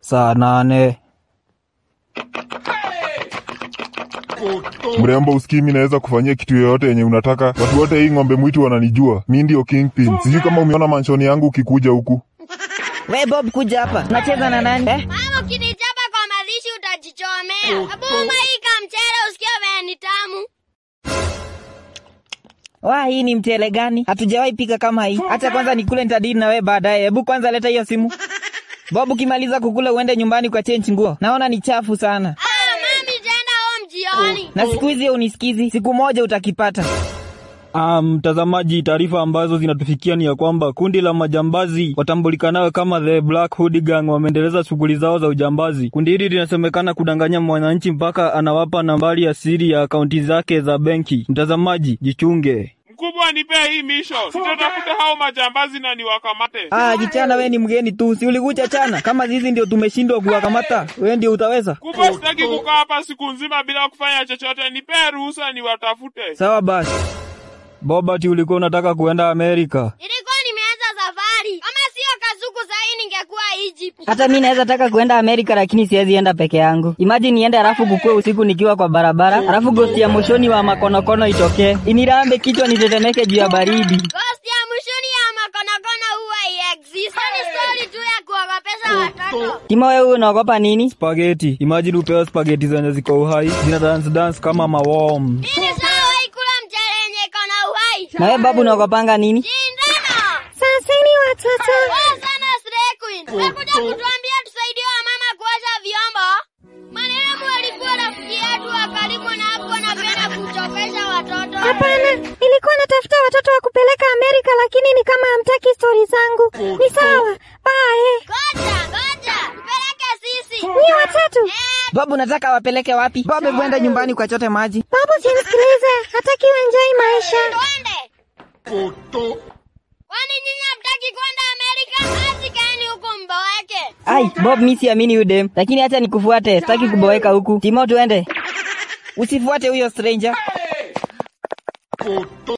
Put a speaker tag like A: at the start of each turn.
A: saa nane.
B: Mrembo, usikii mi naweza kufanyia kitu yoyote yenye unataka. Watu wote hii ng'ombe mwitu wananijua, mi ndio kingpin. Sijui kama umeona manshoni yangu ukikuja huku.
A: We Bob, kuja hapa. Unacheza na nani eh?
C: Mama, ukinichapa kwa mazishi utajichomea. Abuma hii kamchele usikie vile ni tamu.
A: Wa, hii ni mchele gani? Hatujawahi pika kama hii. Acha kwanza nikule, nitadili na wewe baadaye. Hebu kwanza leta hiyo simu. Bob, ukimaliza kukula uende nyumbani kwa change nguo. Naona ni chafu sana.
C: Ah, mami jenda home jioni.
A: Na siku hizi unisikizi, siku moja utakipata.
D: Ah, mtazamaji, taarifa ambazo zinatufikia ni ya kwamba kundi la majambazi watambulikanayo kama the Black Hood Gang wameendeleza shughuli zao za ujambazi. Kundi hili linasemekana kudanganya mwananchi mpaka anawapa nambari ya siri ya akaunti zake za benki. Mtazamaji, jichunge.
E: Mkubwa, nipee hii misho, sitatafuta hao majambazi na niwakamate.
A: Ah, kichana we ni mgeni tu, si ulikuja chana? Kama hizi ndio tumeshindwa kuwakamata, wewe ndio utaweza?
E: Mkubwa, sitaki kukaa hapa siku nzima bila kufanya chochote, nipee ruhusa niwatafute.
D: Sawa basi. Bobati, ulikuwa unataka kuenda Amerika?
C: Nilikuwa nimeanza safari. Kama sio kazuku sahii ningekuwa Egypt.
F: Hata mi naweza taka kuenda Amerika lakini siwezi enda peke yangu. Imagine niende alafu kukue usiku nikiwa kwa barabara, alafu gosti ya moshoni wa makonokono itokee inirambe kichwa nitetemeke juu ya baridi.
C: Ghost ya mwishoni ya makonokono huwa iexist. Ni story tu ya kuogopesha watoto.
F: Timo, wewe unaogopa nini?
D: Spageti. Imagine upewe spageti zenye ziko uhai, zina dance dance kama maworm.
C: Nini sawa ikula mchele yenye iko na uhai.
F: Na wewe babu unaogopanga nini?
C: Shindano.
F: Saseni watoto.
C: Poa sana Stray Queen. Umekuja kutuambia tusaidie wamama kuosha vyombo. Marehemu alikuwa rafiki yetu wa karibu na hapo napenda kuchokesha watoto.
G: Hapana, nilikuwa natafuta watoto wa kupeleka Amerika, lakini ni kama hamtaki stori zangu. Ni sawa, bae.
C: Ngoja, ngoja. Tupeleke sisi.
G: Ni watatu.
C: Eh,
A: Bob, unataka wapeleke wapi? Bob, hebu enda nyumbani ukachote maji.
G: Babu, simsikilize, hataki uenjoy maisha.
C: twende. Kwani nyinyi hamtaki kwenda Amerika? Basi kaeni huku mboeke.
F: Ai, Bob mi siamini huyu dem, lakini acha nikufuate, sitaki kuboeka huku. Timo, tuende.
A: Usifuate huyo stranger.